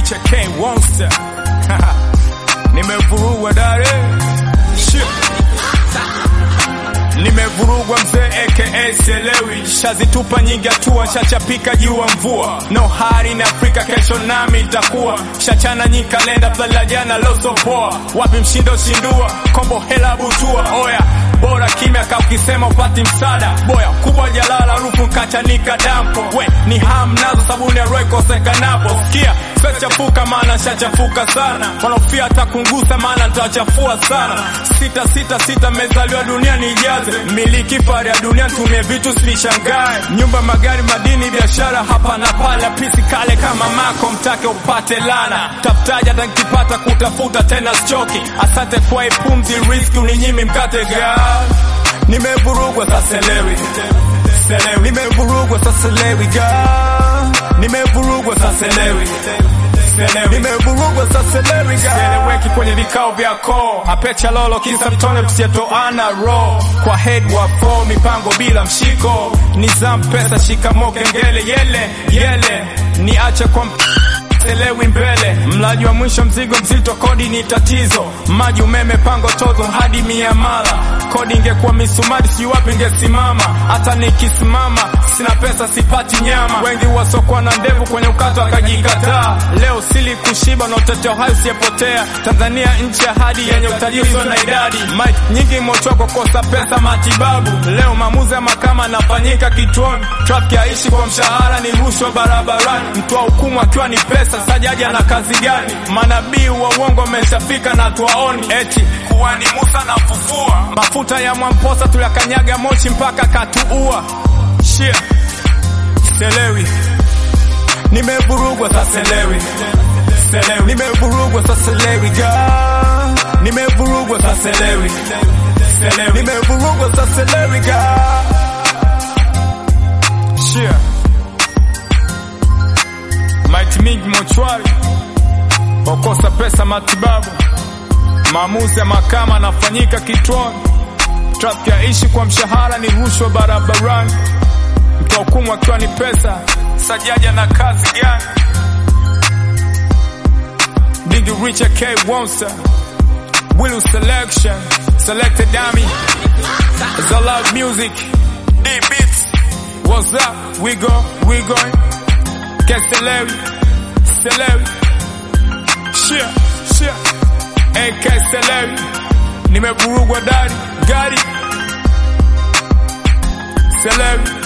Richard K Wonster nimevurugwa dare Shit. Nimevurugwa mzee aka sielewi, shazitupa nyingi hatua, shachapika jua mvua, no hari na Afrika, kesho nami itakuwa shachana nyi kalenda plala jana losopoa, wapi mshindo shindua, kombo hela butua, oya bora kimya ka ukisema upati msada boya kubwa jalala rufu kachanika dampo we ni ham nazo sabuni ya roy kosekanapo sikia sechafuka maana shachafuka sana wanaofia hata kungusa maana nitawachafua sana sita sita sita mezaliwa dunia nijaze miliki fari ya dunia tumie vitu sinishangae nyumba magari madini biashara hapa na pale pisi kale kama mako mtake upate lana tafutaji hata nkipata kutafuta tena sichoki asante kwa hii pumzi riski uninyimi mkate gaa nimevurugwa sasa lewi Selewi. nimevurugwa sasa lewi ga nimevurugwa sasa lewi Selewi. nimevurugwa sasa lewi ga sieleweki kwenye vikao vyako apecha lolo kisa vitone tusietoana ro kwa head wa fo mipango bila mshiko nizam pesa shikamo kengele yele yele niache kwa mp Selewi mbele, mlaji wa mwisho mzigo mzito, kodi ni tatizo, maji umeme pango tozo hadi miamala, kodi ingekuwa misumari si wapi ingesimama, hata nikisimama sina pesa sipati nyama, wengi wasokwa na ndevu kwenye ukato akajikataa, leo sili kushiba na utetea uhai usiyepotea, Tanzania nchi ya hadi yenye utajiri usio na idadi, mike nyingi mochoko kosa pesa matibabu, leo maamuzi ya mahakama anafanyika kituoni, trafiki haishi kwa mshahara, ni rushwa barabarani, mtoa hukumu akiwa ni pesa sasa jaji ana kazi gani? Manabii wa uongo wameshafika na tuwaoni, eti kuwa ni Musa na fufua. Mafuta ya Mwamposa tulikanyaga moshi mpaka katuua. Shia selewi, nimevurugwa sasa selewi, selewi, nimevurugwa sasa selewi ga, nimevurugwa sasa selewi, selewi, nimevurugwa sasa selewi ga, shia maiti mingi mochwari, wakosa pesa matibabu, maamuzi ya mahakama anafanyika kituoni, trafiki yaishi kwa mshahara, ni rushwa barabarani, mtoa hukumu akiwa ni pesa, sajaja na kazi gani? Big Richard K Wonster, Willow Selection, Selected Dummy, It's a loud music, D Beats, what's up? We go, we going. Keselewi, Selewi, shia shia, AK Selewi, nimevurugwa dari gari Selewi.